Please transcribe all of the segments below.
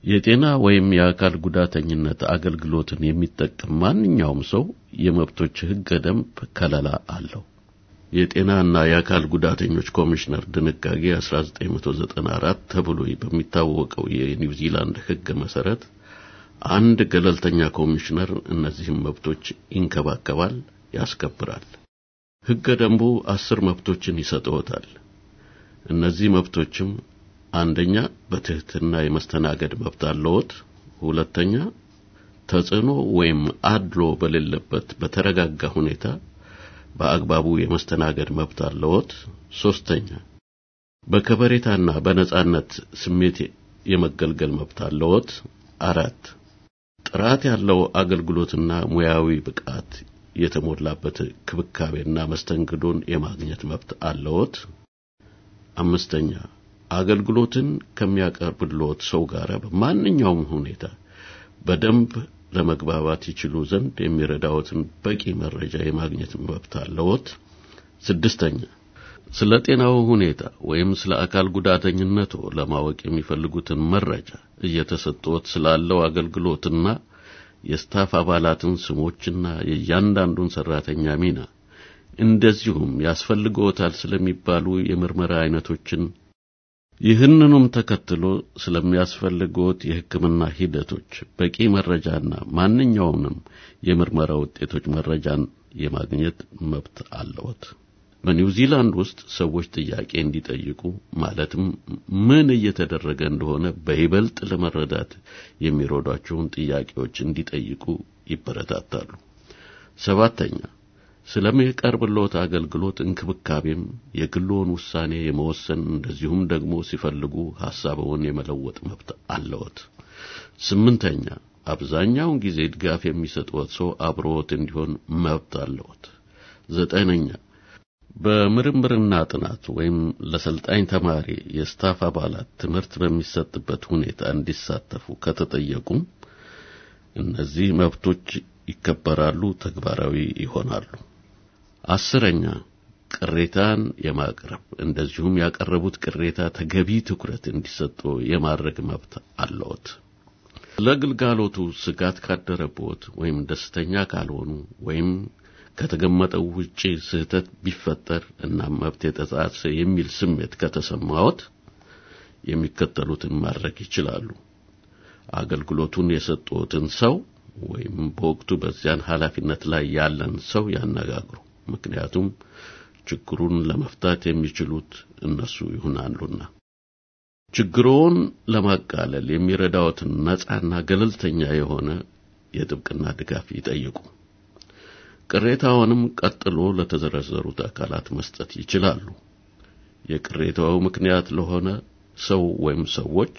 የጤና ወይም የአካል ጉዳተኝነት አገልግሎትን የሚጠቀም ማንኛውም ሰው የመብቶች ሕገ ደንብ ከለላ አለው። የጤናና የአካል ጉዳተኞች ኮሚሽነር ድንጋጌ 1994 ተብሎ በሚታወቀው የኒውዚላንድ ሕግ መሰረት አንድ ገለልተኛ ኮሚሽነር እነዚህም መብቶች ይንከባከባል፣ ያስከብራል። ሕገ ደንቡ አስር መብቶችን ይሰጠዎታል። እነዚህ መብቶችም አንደኛ በትህትና የመስተናገድ መብት አለዎት። ሁለተኛ ተጽዕኖ ወይም አድሎ በሌለበት በተረጋጋ ሁኔታ በአግባቡ የመስተናገድ መብት አለዎት። ሶስተኛ በከበሬታና በነጻነት ስሜት የመገልገል መብት አለዎት። አራት ጥራት ያለው አገልግሎትና ሙያዊ ብቃት የተሞላበት ክብካቤና መስተንግዶን የማግኘት መብት አለዎት። አምስተኛ አገልግሎትን ከሚያቀርብልዎት ሰው ጋር በማንኛውም ሁኔታ በደንብ ለመግባባት ይችሉ ዘንድ የሚረዳዎትን በቂ መረጃ የማግኘት መብት አለዎት። ስድስተኛ ስለ ጤናው ሁኔታ ወይም ስለ አካል ጉዳተኝነቶ ለማወቅ የሚፈልጉትን መረጃ እየተሰጠዎት ስላለው አገልግሎትና የስታፍ አባላትን ስሞችና የእያንዳንዱን ሰራተኛ ሚና እንደዚሁም ያስፈልግዎታል ስለሚባሉ የምርመራ አይነቶችን ይህንኑም ተከትሎ ስለሚያስፈልግዎት የሕክምና ሂደቶች በቂ መረጃና ማንኛውንም የምርመራ ውጤቶች መረጃን የማግኘት መብት አለዎት። በኒውዚላንድ ውስጥ ሰዎች ጥያቄ እንዲጠይቁ ማለትም ምን እየተደረገ እንደሆነ በይበልጥ ለመረዳት የሚረዷቸውን ጥያቄዎች እንዲጠይቁ ይበረታታሉ። ሰባተኛ ስለሚቀርብልዎት አገልግሎት እንክብካቤም የግልዎን ውሳኔ የመወሰን እንደዚሁም ደግሞ ሲፈልጉ ሐሳብዎን የመለወጥ መብት አለዎት። ስምንተኛ አብዛኛውን ጊዜ ድጋፍ የሚሰጥዎት ሰው አብሮዎት እንዲሆን መብት አለዎት። ዘጠነኛ በምርምርና ጥናት ወይም ለሰልጣኝ ተማሪ የስታፍ አባላት ትምህርት በሚሰጥበት ሁኔታ እንዲሳተፉ ከተጠየቁም እነዚህ መብቶች ይከበራሉ፣ ተግባራዊ ይሆናሉ። አስረኛ ቅሬታን የማቅረብ እንደዚሁም ያቀረቡት ቅሬታ ተገቢ ትኩረት እንዲሰጠው የማድረግ መብት አለዎት። ለግልጋሎቱ ስጋት ካደረቦት ወይም ደስተኛ ካልሆኑ ወይም ከተገመጠው ውጪ ስህተት ቢፈጠር እና መብት የተጣሰ የሚል ስሜት ከተሰማዎት የሚከተሉትን ማድረግ ይችላሉ። አገልግሎቱን የሰጡትን ሰው ወይም በወቅቱ በዚያን ኃላፊነት ላይ ያለን ሰው ያነጋግሩ። ምክንያቱም ችግሩን ለመፍታት የሚችሉት እነሱ ይሆናሉና። ችግሮውን ለማቃለል የሚረዳዎትን ነጻና ገለልተኛ የሆነ የጥብቅና ድጋፍ ይጠይቁ። ቅሬታውንም ቀጥሎ ለተዘረዘሩት አካላት መስጠት ይችላሉ። የቅሬታው ምክንያት ለሆነ ሰው ወይም ሰዎች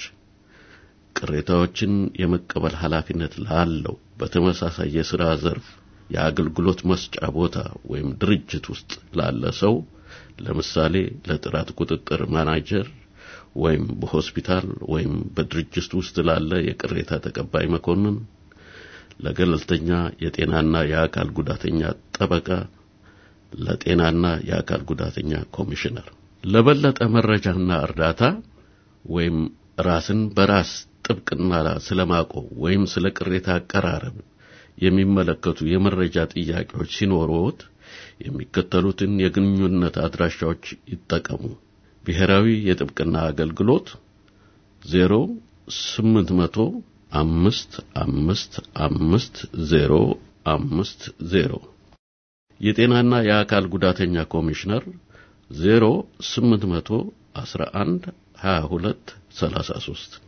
ቅሬታዎችን የመቀበል ኃላፊነት ላለው በተመሳሳይ የሥራ ዘርፍ የአገልግሎት መስጫ ቦታ ወይም ድርጅት ውስጥ ላለ ሰው ለምሳሌ ለጥራት ቁጥጥር ማናጀር ወይም በሆስፒታል ወይም በድርጅት ውስጥ ላለ የቅሬታ ተቀባይ መኮንን፣ ለገለልተኛ የጤናና የአካል ጉዳተኛ ጠበቃ፣ ለጤናና የአካል ጉዳተኛ ኮሚሽነር። ለበለጠ መረጃና እርዳታ ወይም ራስን በራስ ጥብቅና ስለማቆም ወይም ስለ ቅሬታ አቀራረብ የሚመለከቱ የመረጃ ጥያቄዎች ሲኖሩት የሚከተሉትን የግንኙነት አድራሻዎች ይጠቀሙ። ብሔራዊ የጥብቅና አገልግሎት ዜሮ ስምንት መቶ አምስት አምስት አምስት ዜሮ አምስት ዜሮ የጤናና የአካል ጉዳተኛ ኮሚሽነር ዜሮ ስምንት መቶ አስራ አንድ ሀያ ሁለት ሰላሳ ሶስት